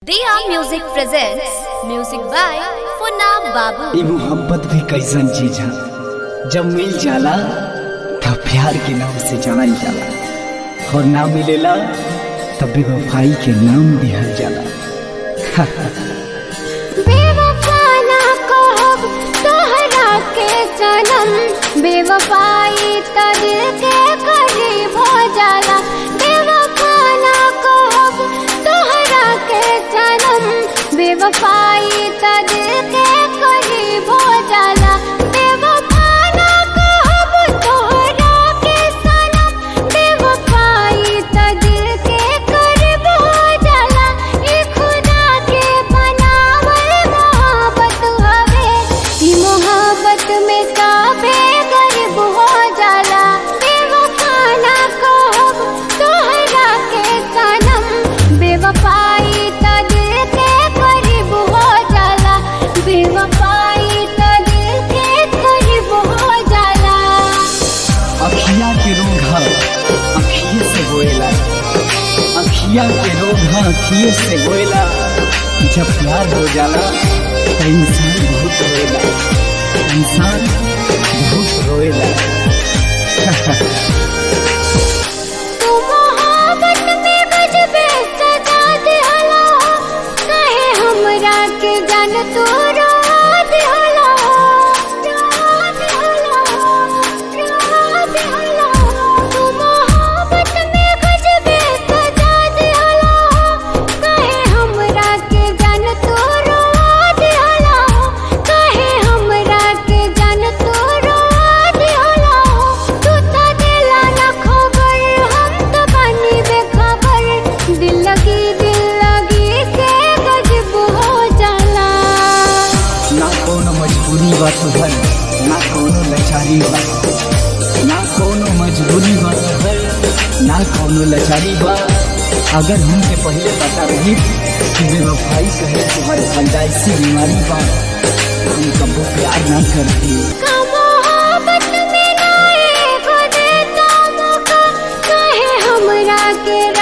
Diya Music presents music by Funab Babu. ई मोहब्बत भी कैसन चीज है जब मिल जाला तब प्यार के नाम से जानल जाला और ना मिलेला तब बेवफाई के नाम दिहल जाला बेवफा ना कहब तोहरा के सनम बेवफाई त दिल के करीब हो जाला बेवफा ना कहब तोहरा के सनम बेवफाई त दिल के करीब हो जाला बेवफा ना कहब तोहरा के सनम बेवफाई त दिल के करीब हो जाला ई खुदा के बनावल मोहब्बत हवे ई मोहब्बत में सबे गरीब हो जाला बेवफा ना कहब तोहरा के सनम बेवफाई त दिल के करीब हो जाला बेवफाई त दिल के करीब हो जाला अखिया के रोग है अखिए से होएला अखिया के रोग है अखिए से होएला जब प्यार हो जाला तो इंसान बहुत रोएला इंसान बहुत रोएला तू मोहब्बत में गजबे सजा दिहला कहे हमरा के जान तू रोआ दिहला रोआ दिहला रोआ दिहला तू मोहब्बत में गजबे सजा दिहला कहे हमरा के जान तू रोआ दिहला कहे हमरा के जान तू रोआ दिहला तू त दिला ना खबर हम तो बनी बेखबर दिल लगी दिल लगी से गजब हो जाला ना कोनो मजबूरी बा तुहर ना कोनो लाचारी बा ना कोनो मजबूरी बा तुहर ना कोनो लाचारी बा अगर हमके पहले पता रही कि बेवफाई कहे तुम्हारे फंजाइसी बीमारी बा हम कबो प्यार ना करती का मोहब्बत में ना एगो देता मौका कहे हमरा के